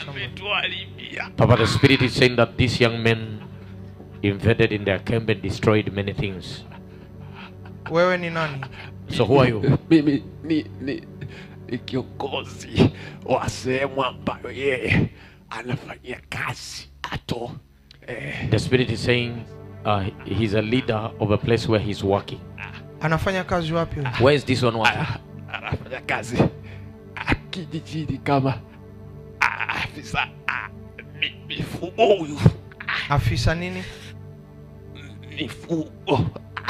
ametuharibia Papa, the spirit is saying that these young men invaded in their camp and destroyed many things. wewe ni nani So who are you? mimi ni, ni, ni kiongozi wa sehemu ambayo yeye anafanyia kazi ato eh, The spirit is saying uh, he's a leader of a place where he's working. anafanya kazi wapi huyu? Where is this one working? ana- anafanya kazi ah, kijijini kama ah, afisa ah, mi- mifugo huyu afisa nini mifugo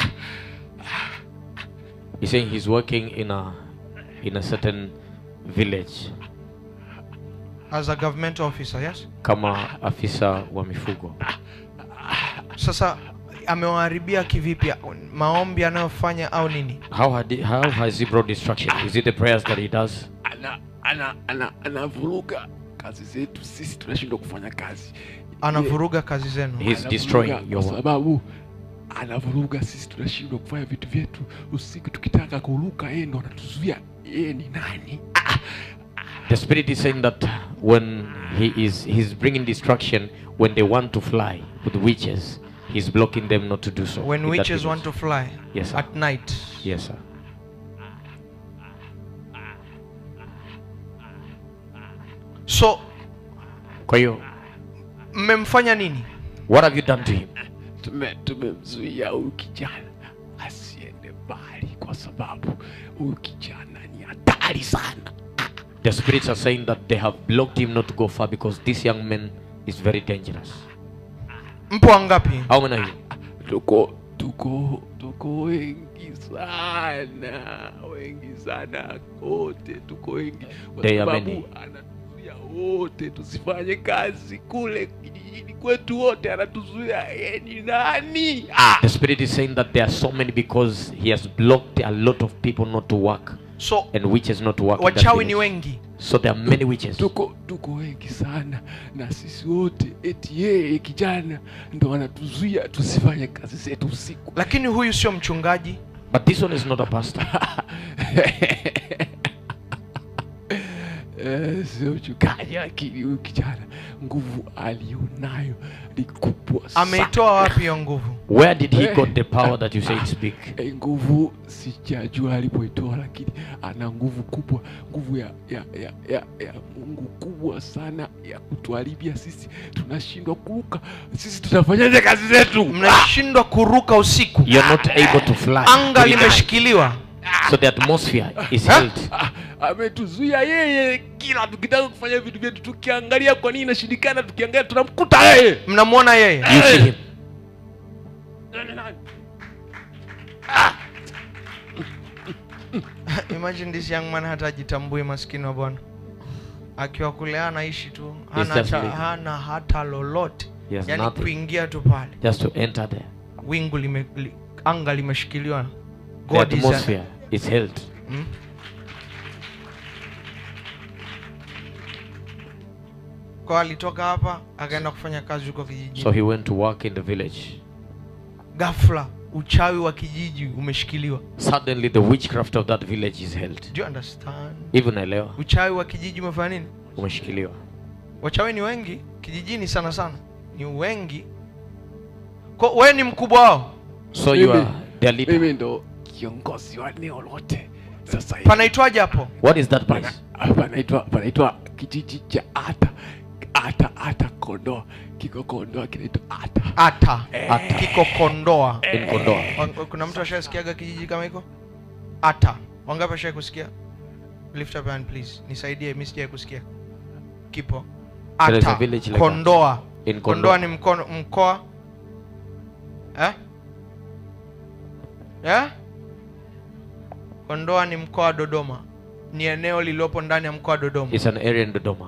He's saying he's working in a in a certain village as a government officer yes kama afisa wa mifugo. sasa amewaharibia kivipi maombi anayofanya au nini How had he, how has he brought destruction? Is it the prayers that he does? ana ana ana anavuruga kazi zetu sisi tunashindwa kufanya kazi anavuruga kazi zenu He's Anavuruga destroying your kwa work. sababu anavuruga sisi tunashindwa kufanya vitu vyetu usiku tukitaka kuruka yeye ndo anatuzuia yeye ni nani The spirit is saying that when he is he's bringing destruction when they want to fly with witches, he's blocking them not to do so. when in that witches village. want to fly Yes, sir. at night Yes, sir. so Kwa hiyo, mmemfanya nini what have you done to him? tume tumemzuia huyu kijana asiende mbali kwa sababu huyu kijana ni hatari sana The spirits are saying that they have blocked him not to go far because this young man is very dangerous. mpo wangapi How many are you? tuko tuko tuko wengi sana wengi sana wote tuko wengi kwa They are sababu many. anatuzuia wote tusifanye kazi kule kijijini kwetu wote anatuzuia yeye ni nani ah! The spirit is saying that there are so many because he has blocked a lot of people not to work so and witches not to work. in that wachawi ni village. wengi So there are many witches. tuko tuko wengi sana na sisi wote eti yeye kijana ndo anatuzuia tusifanye kazi zetu usiku lakini huyu sio mchungaji But this one is not a pastor. Eh, sio mchungaji lakini huyu kijana nguvu alionayo ni kubwa sana. ameitoa wapi hiyo nguvu Where did he got the power that you say it's big? Eh, nguvu sijajua alipoitoa lakini ana nguvu kubwa nguvu ya, ya, ya, ya, ya mungu kubwa sana ya kutuharibia sisi tunashindwa kuruka sisi tutafanyaje kazi zetu mnashindwa kuruka usiku You're not able to fly. anga during night. limeshikiliwa So the atmosphere is held. Ah, ametuzuia yeye kila tukitaka kufanya vitu vyetu tukiangalia kwa nini inashindikana tukiangalia tunamkuta yeye mnamwona yeye You see him. imagine this young man hata ajitambui maskini wa bwana akiwa kule anaishi tu He's hana, just cha, living. hana hata lolote He has yani nothing. kuingia tu pale Just to enter there. wingu lime, li, anga limeshikiliwa The God is a- atmosphere is held. Hmm? kwa alitoka hapa akaenda kufanya kazi huko kijijini So he went to work in the village. ghafla uchawi wa kijiji umeshikiliwa Suddenly the witchcraft of that village is held. Do you understand Even naelewa uchawi wa kijiji umefanya nini umeshikiliwa. wachawi ni wengi kijijini sana sana ni wengi kwa wewe ni mkubwa wao So you Mimi- are their leader. mimi ndo kiongozi wa eneo lote sasa hivi panaitwaje hapo What is that place? Pana- panaitwa panaitwa kijiji cha ata ata ata kondoa kiko kondoa kinaitwa ata ata Ata. kiko kondoa In Kondoa. Wa- kuna mtu ashasikiaga kijiji kama hiko ata wangapi ashai kusikia lift up your hand please nisaidie mi sijai kusikia kipo There is a ata village like kondoa In kondoa Kondoa. ni mkono mkoa eh? Eh? kondoa ni mkoa wa dodoma ni eneo lililopo ndani ya mkoa wa dodoma It's an area in Dodoma.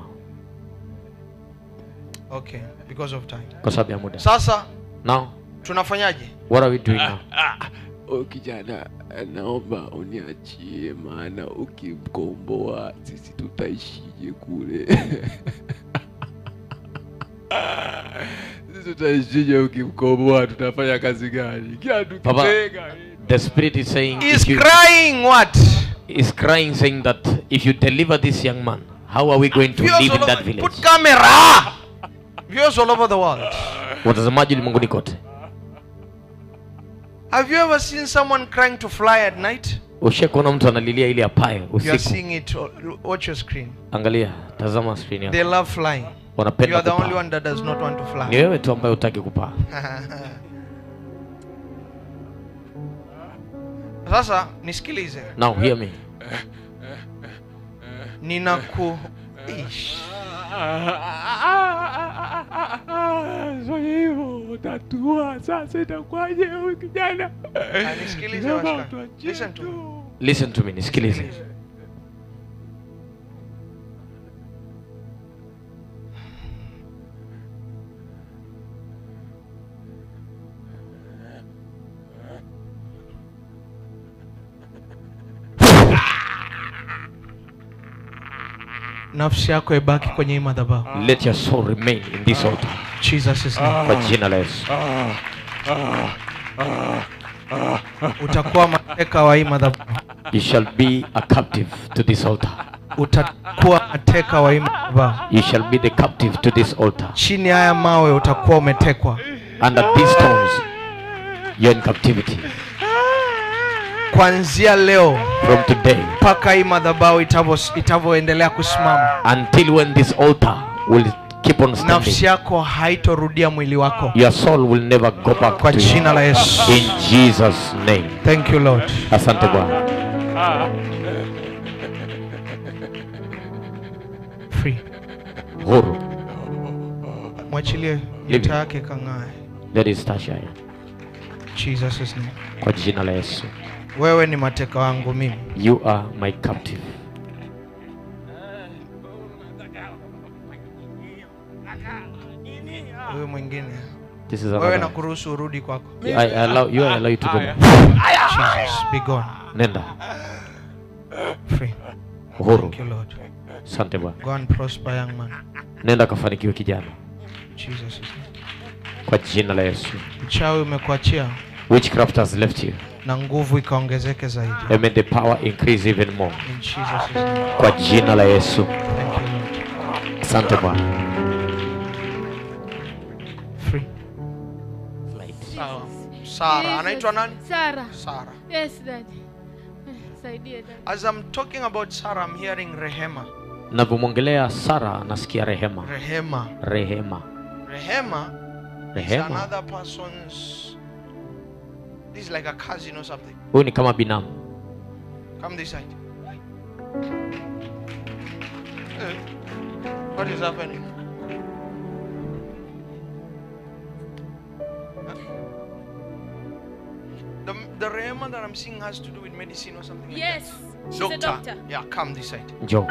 okay because of time Kwa sababu ya muda. sasa Now, tunafanyaje what are we doing now? o kijana naomba uniachie maana ukimkomboa sisi tutaishije kule sisi tutaishije ukimkomboa tutafanya kazi gani kila Baba, tukitega The spirit is saying is if you, crying what is crying saying that if you deliver this young man, how are we going to Viewers live all in that over- village Put camera. Viewers all over the world. watazamaji ulimwenguni kote Have you ever seen someone crying to fly at night? ushe kuona mtu analilia ili apae You are usiku seeing it. Watch your screen. angalia tazama screen yako They love flying. You wanapenda are the only kupaa one that does not want to ni fly. wewe tu ambaye utaki kupaa Sasa nisikilize. now hear me Ninaku Ish. Sio hivyo, tatua sasa, itakuwaje huyu kijana? Ah, nisikilize Naomba washika. tuachie Listen to me. tu. listen to me nisikilize Nafsi yako ibaki kwenye hii madhabahu. let your soul remain in this altar Jesus is name. kwa jina la yesu Utakuwa mateka wa hii madhabahu. you shall be a captive to this altar Utakuwa mateka wa hii madhabahu. you shall be the captive to this altar Chini ya haya mawe utakuwa umetekwa. under these stones you're in captivity Kuanzia leo from today mpaka hii madhabahu itavyo- itavyoendelea kusimama, until when this altar will keep on standing nafsi yako haitorudia mwili wako, your soul will never go back kwa to jina you. la Yesu. in jesus name Thank you Lord. asante bwana Free. huru Mwachilie Leave nyota yake kang'ae. that is tasha Jesus name. kwa jina la yesu Wewe ni mateka wangu mimi. you are my captive Huyu mwingine. this is Wewe another nakuruhusu urudi kwako. I allow you I allow you to go back. Jesus, be gone. nenda Free. uhuru Thank you Lord. asante bwana Go and prosper young man. nenda kafanikiwe kijana Jesus. kwa jina la yesu Uchawi umekuachia witchcraft has left you na nguvu ikaongezeke zaidi. and may the power increase even more In Jesus name. kwa jina la yesu Thank you Lord. asante bwana Free. Sawa. Sara, anaitwa nani? Sara. Sara. Yes, dad. Saidie dad. As I'm talking about Sarah, I'm hearing Rehema. navyomwongelea sara nasikia rehema Rehema. rehema Rehema is rehema another person's. This is like a cousin or something. huyu ni kama binamu Come this side. Eh, What is happening? Huh? The, the Rehema that I'm seeing has to do with medicine or something like Yes. that. She's a doctor. Yeah, come this side. njoo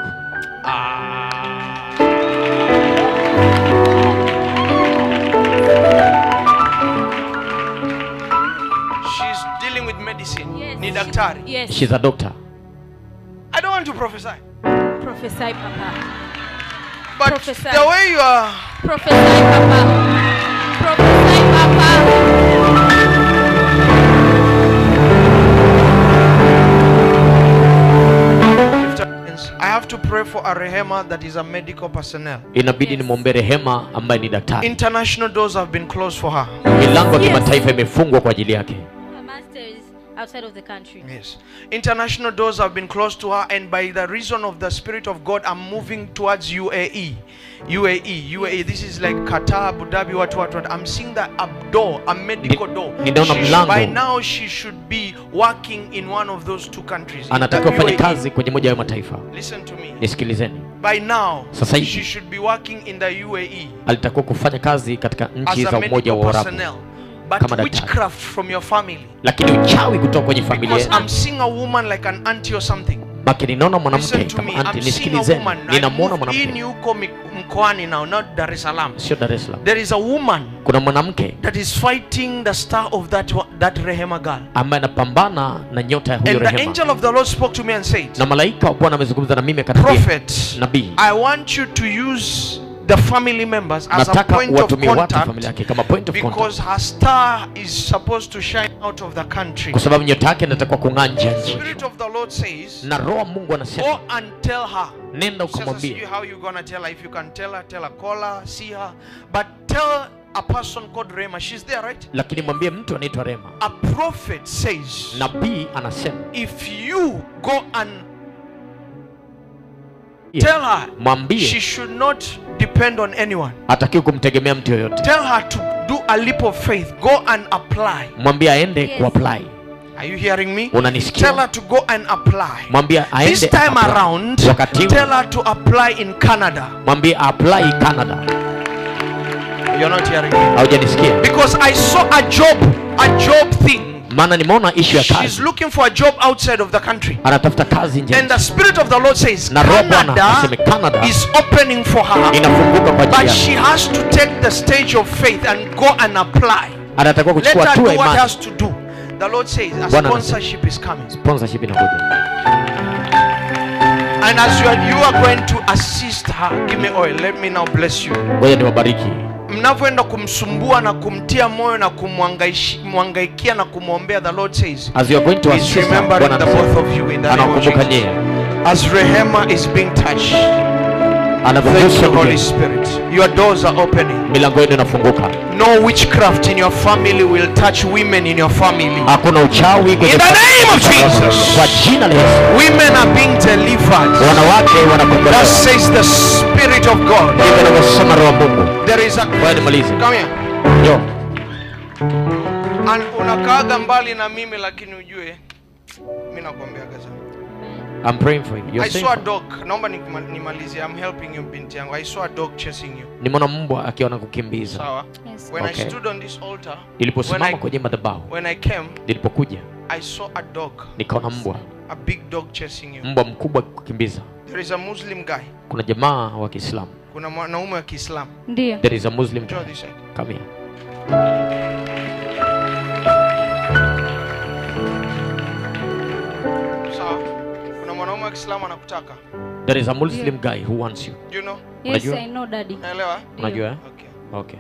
She's dealing with medicine. Yes. Ni daktari. Yes. she's a doctor I don't want to prophesy. Prophesy, Papa. But Prophesy. the way you are Prophesy, Papa. Prophesy, Papa. lift up your hands. I have to pray for a Rehema that is a medical personnel. inabidi Yes. nimwombee rehema ambaye ni daktari International doors have been closed for her. milango ya Yes. kimataifa imefungwa kwa ajili yake My master is outside of the country. Yes. International doors have been closed to her, and by the reason of the Spirit of God, I'm moving towards UAE. UAE, UAE. This is like Qatar, Abu Dhabi, what, what, what. I'm seeing that a door, a medical Ni- door. ninaona She should- mlango. by now, she should be working in one of those two countries. in anatakiwa the fanye UAE. kazi kwenye moja ya mataifa Listen to me. nisikilizeni By now, Sasa hivi. she should be working in the UAE alitakiwa kufanya kazi katika as nchi a za umoja medical wa Arabu personnel. Kama But daktari. witchcraft from your family. lakini uchawi kutoka kwenye familia Because yenu I'm seeing a woman like an auntie or something. baki ninaona mwanamke Listen to kama me. anti I'm seeing a nisikilizeni woman. I ninamwona moved in mwanamke huko mi- mkoani now, not Dar es Salaam. sio dar es salaam There is a woman kuna mwanamke that is fighting the star of that wa- that Rehema girl. ambaye anapambana na nyota ya huyo And the rehema angel of the Lord spoke to me and said, na malaika wa bwana amezungumza na mimi akaniambia Prophet, nabii I want you to use the family members as a nataka point of watumie watu contact familia yake kama point of because contact her star is supposed to shine out of the country. kwa sababu nyota yake inatakiwa kung'aa nje ya The nchi Spirit of the Lord says, na roho wa mungu anasema Go and tell her. nenda Sasa sijui ukamwambia how you gonna tell her. If you can tell her, tell her, call her, see her. But tell a person called Rema, she's there, right? lakini mwambie mtu anaitwa rema A prophet says, nabii anasema if you go and yeah, tell her she mwambie should not depend on anyone. hatakiwi kumtegemea mtu yoyote Tell her to do a leap of faith. Go and apply. mwambie aende Yes. kuapply Are you hearing me? unanisikia Tell her to go and apply. mwambie This aende time apply. around, wakati huu tell her to apply in Canada. mwambie apply canada You're not hearing me. haujanisikia Because I saw a job, a job thing. maana nimeona ishu ya She's kazi looking for a job outside of the country. anatafuta kazi nje ya And the nchi. Spirit of the Lord says, na roho bwana aseme Canada canada is opening for her. inafunguka kwa But ajili yake she has to take the stage of faith and go and apply. anatakiwa Let kuchukua her hatua do ya what imani has to do. The Lord says, a Bwana sponsorship is coming. sponsorship inakuja And as you are, you are going to assist her, give me oil. Let me now bless you. ngoja niwabariki mnavyoenda kumsumbua na kumtia moyo na kumwangaishi- kumwangaikia na kumwombea the lord says as you are going to he's assist her, remembering Bwana the both anasema, of you in the name of anakumbuka Jesus. nyie as rehema is being touched thank anavyogusa you holy mgeni. spirit your doors are opening milango yenu inafunguka no witchcraft in your family will touch women in your family hakuna uchawi kwenye In the familia. name of Jesus. kwa jina la yesu women are being delivered wanawake wanakombolewa that says the spirit of god hivyo anavyosema roho wa mungu there is a ngoja nimalize come here Yo. and unakaaga mbali na mimi lakini ujue mi nakuambiaga sana I'm praying for you. You're I saying saw a for- dog. Naomba nikima- nimalizie. I'm helping you binti yangu. I saw a dog chasing you. nimeona mbwa akiwa na kukimbiza Sawa. Yes. When I Okay. stood on this altar, when niliposimama I, kwenye madhabahu when I came, nilipokuja I saw a dog, nikaona mbwa a big dog chasing you. mbwa mkubwa kukimbiza There is a Muslim guy. kuna jamaa wa kiislamu Kuna mwanaume wa Kiislamu. Ndio. there is a muslim Draw guy. this side. come here Sawa. Kuna mwanaume wa Kiislamu anakutaka. there is a muslim guy who wants you Do you know? Yes, Unajua? I know daddy. Naelewa? unajua eh? Okay. okay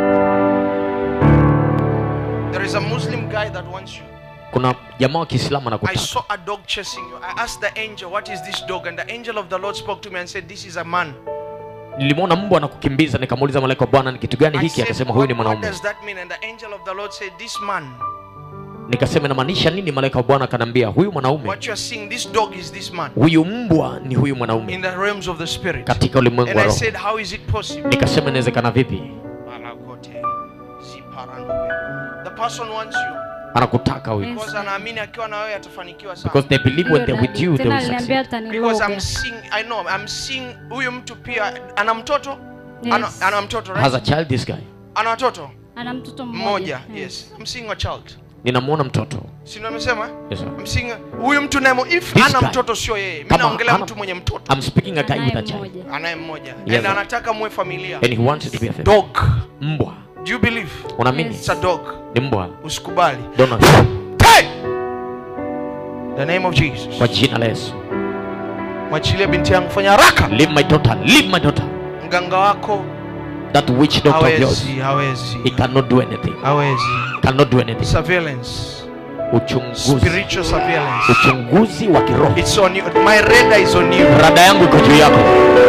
There is a Muslim guy that wants you. kuna jamaa wa kiislamu I anakutaka saw a dog chasing you. I asked the angel, "What is this dog?" And the angel of the Lord spoke to me and said, "This is a man." nilimwona mbwa anakukimbiza nikamuuliza malaika wa bwana ni kitu gani I hiki said, akasema huyu ni what, what mwanaume does that mean? And the angel of the Lord said, This man, nikasema inamaanisha nini malaika wa bwana akanambia huyu mwanaume what you are seeing, this dog is this man huyu mbwa ni huyu in mwanaume the realms of the spirit. katika ulimwengu And wa I roho said, How is it possible? nikasema inawezekana vipi Malakote, ziparandobe. The person wants you anakutaka huyu Yes. because anaamini akiwa na wewe atafanikiwa sana. because they believe when they're with Daddy. you they Tena will aliniambia succeed Because I'm ataniloga. seeing, I know, I'm seeing huyu mtu pia ana mtoto ana, Yes. ana mtoto has a right? child this guy Ana watoto Ana mtoto mmoja. mmoja. Yes, I'm seeing a child. ninamwona mtoto Si ndio nimesema? yes, sir. I'm seeing a- huyu mtu naye if This ana guy. mtoto sio yeye. Mimi Kama naongelea hana- mtu mwenye mtoto. I'm speaking a guy with a Anaye child mmoja. anaye mmoja Yes, and sir. anataka muwe familia and he wants it to be a family. dog mbwa do you believe unaamini Yes. it's a dog ni mbwa usikubali Don't hey! the name of jesus kwa jina la yesu mwachilie binti yangu fanya haraka leave my daughter leave my daughter mganga wako that witch doctor of yours hawezi hawezi he cannot do anything hawezi cannot do anything surveillance uchunguzi spiritual surveillance uchunguzi wa kiroho it's on you my radar is on you rada yangu iko juu yako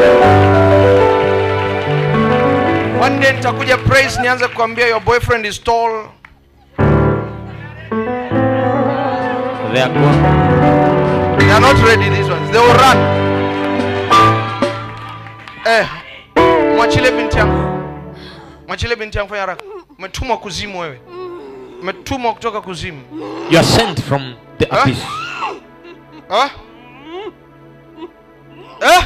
one day nitakuja praise nianze kuambia your boyfriend is tall They are gone. they are not ready these ones they will run eh mwachilie binti yangu mwachilie binti yangu fanya haraka umetumwa kuzimu wewe umetumwa kutoka kuzimu you are sent from the Huh? abyss Ah? Eh?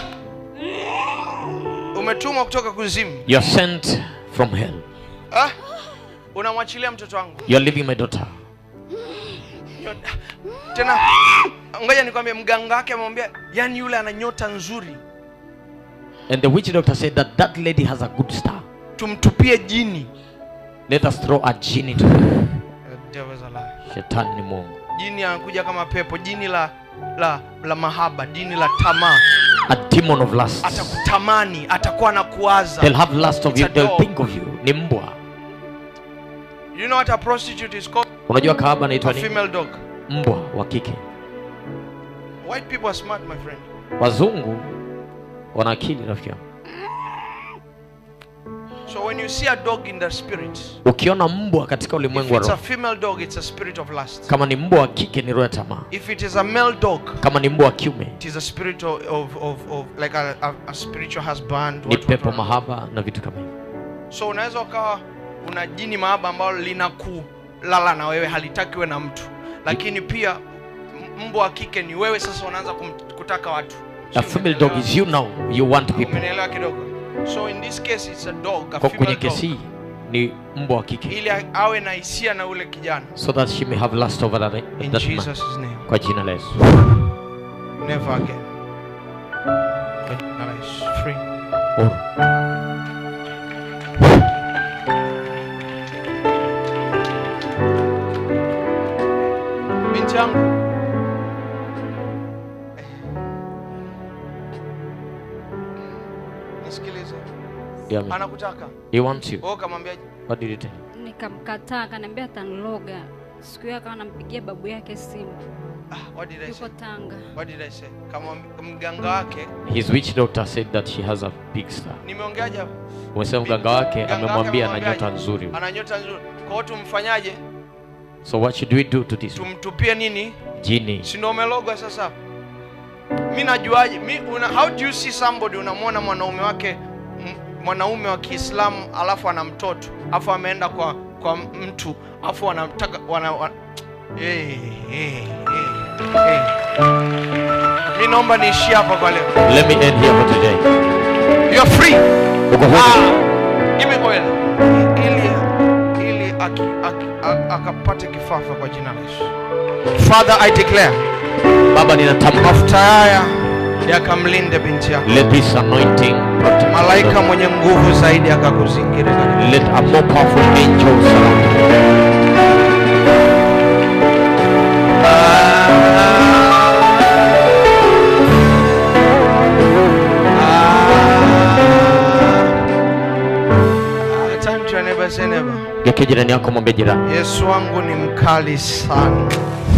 umetumwa kutoka kuzimu you are sent from hell Ah? unamwachilia mtoto wangu you are leaving my daughter Nyota- tena ngoja nikwambie mganga wake amemwambia yani yule ana nyota nzuri and the witch doctor said that that lady has a good star tumtupie jini let us throw a genie to her The devil's a liar. shetani ni mungu jini anakuja kama pepo jini la la la mahaba jini la tamaa a demon of lust. atakutamani atakuwa na kuwaza They'll have lust of It's you. a They'll dog. think of you. Ni mbwa. you know what a prostitute is called Unajua kahaba a anaitwa nini? female dog Mbwa wa kike. white people are smart my friend Wazungu wana akili rafiki yangu. so when you see a dog in the spirit Ukiona mbwa katika if ulimwengu wa it's a roho, female dog it's a spirit of lust kama ni mbwa wa kike ni roho ya tamaa, if it is a male dog kama ni mbwa wa kiume it is a spirit of, of, of, of like a, a, a spiritual husband ni what- what- pepo what- mahaba na vitu kama hivyo. so unaweza ukawa una jini mahaba ambalo linakulala na wewe halitaki we na mtu lakini pia m- mbwa wa kike ni wewe sasa unaanza kum- kutaka watu A female dog is you now. You want people. umenielewa kidogo so in this case it's a dog a Kwa kwenye female kesi dog hii ni mbwa wa kike, ili a- awe na hisia na ule kijana so that she may have lust over that, in that man. jesus name Kwa jina la Yesu. never again Kwa jina la Yesu. free Oh. binti yangu nisikilize Yeah, man. anakutaka He wants you. wewe ukamwambia What did you tell? Nikamkataa, akaniambia ataniloga. Siku hiyo akawa anampigia babu yake simu, ah, what did I say yuko Tanga. what did I say kama mganga wake His witch doctor said that she has a big star. nimeongeaje hapo Umesema mganga wake Mganga wake amemwambia ana amemwambiaje? nyota nzuri. ana nyota nzuri kwa hiyo tumfanyaje So what should we do to this tumtupie nini genie? si ndio umelogwa sasa mi najuaje mi una, how do you see somebody unamwona mwanaume wake m- mwanaume wa kiislamu alafu ana mtoto alafu ameenda kwa kwa mtu alafu wanamtaka wana, wana, hey, hey, hey, hey. mi naomba niishie hapa kwa leo Let me end here for today. you are free Uko huru. ah, give me oil ili ili aki, aki, a- akapate kifafa kwa jina la Yesu Father I declare Baba ninatamka mafuta haya yakamlinde binti yako let this anointing protect malaika mwenye nguvu zaidi akakuzingira katika- let a more powerful angel surround you. Ah, turn to your neighbor, say neighbor. Geukia jirani yako mwambie jirani yesu wangu ni mkali sana